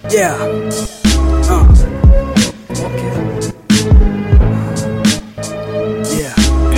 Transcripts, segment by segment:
Yeah. Uh. Okay. Yeah.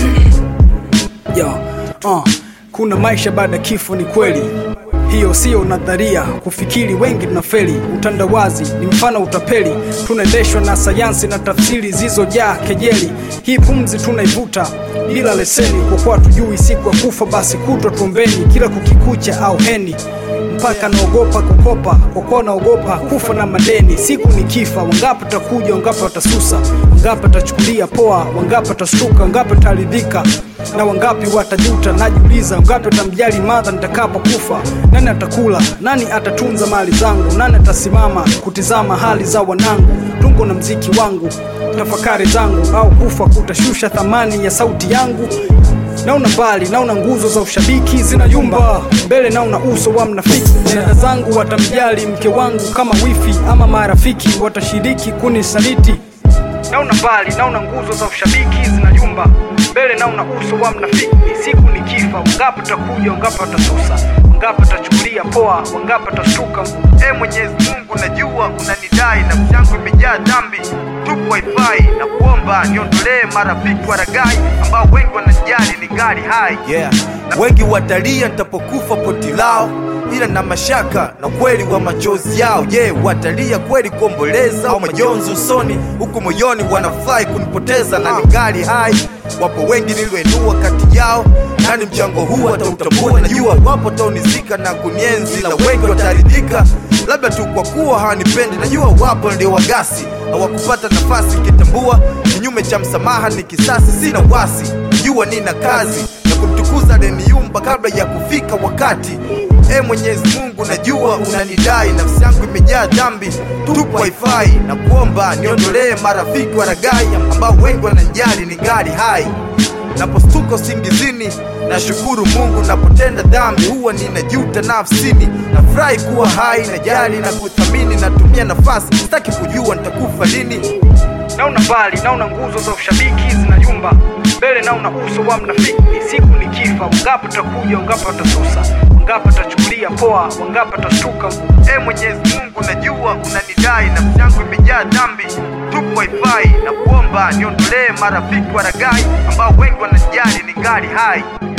Yo. Uh. Kuna maisha baada ya kifo, ni kweli hiyo siyo nadharia. Kufikiri wengi tunafeli, utandawazi ni mfano utapeli. Tunaendeshwa na sayansi na tafsiri zilizojaa kejeli. Hii pumzi tunaivuta bila leseni, kwa kuwa tujui siku ya kufa, basi kutwa tuombeni kila kukikucha au heni mpaka naogopa kukopa kwa kuwa naogopa kufa na madeni. Siku ni kifa, wangapi watakuja, wangapi watasusa, wangapi watachukulia poa, wangapi watashtuka, wangapi wataridhika na wangapi watajuta. Najiuliza, wangapi watamjali madha nitakapokufa? Nani atakula? Nani atatunza mali zangu? Nani atasimama kutizama hali za wanangu? Tungo na mziki wangu, tafakari zangu, au kufa kutashusha thamani ya sauti yangu? Naona mbali, naona nguzo za ushabiki zinayumba mbele, naona uso wa mnafiki. Dada zangu watamjali mke wangu kama wifi, ama marafiki watashiriki kunisaliti. Naona mbali, naona nguzo za ushabiki zinayumba mbele, naona uso wa mnafiki. Siku ni kifa, wangapi watakuja, wangapi watasusa, wangapi watachukulia poa, wangapi watashtuka. E Mwenyezi Mungu, najua unanidai, nafsi yangu imejaa dhambi, tupu wifi na kuomba niondolee marafiki waragai ambao wengi wanajali ni gari hai yeah. Wengi watalia nitapokufa poti lao, ila na mashaka na kweli wa machozi yao. Je, yeah, watalia kweli kuomboleza au majonzi usoni, huku moyoni wanafurahi kunipoteza na ni gari hai. Wapo wengi nilioinua kati yao, nani mchango huu atautambua? Najua wapo taunizika na kunienzi, na wengi wataridhika labda tu kwa kuwa hawanipendi. Najua wapo ndio wagasi hawakupata nafasi, kitambua kinyume cha msamaha ni kisasi. Sina wasi, najua nina kazi ya kumtukuza aliyeniumba kabla ya kufika wakati. E Mwenyezi Mungu, najua unanidai, nafsi yangu imejaa dhambi, tupu haifai, na kuomba niondolee marafiki waragai ambao wengi wananijali ni gari hai. Napostuka usingizini, nashukuru Mungu. Napotenda dhambi, huwa ninajuta nafsini. Nafurahi kuwa hai, najali na kuthamini. Natumia nafasi, sitaki kujua nitakufa lini. Naona mbali, naona nguzo za ushabiki zinayumba mbele, naona uso wa mnafiki. Siku ni kifa, wangapi watakuja, wangapi watasusa, wangapi watachukulia poa, wangapi watashtuka. E Mwenyezi Mungu, najua unanidai, nafsi yangu imejaa dhambi, tupu haifai, na kuomba niondolee marafiki waragai ambao wengi wanajali ni gari hai.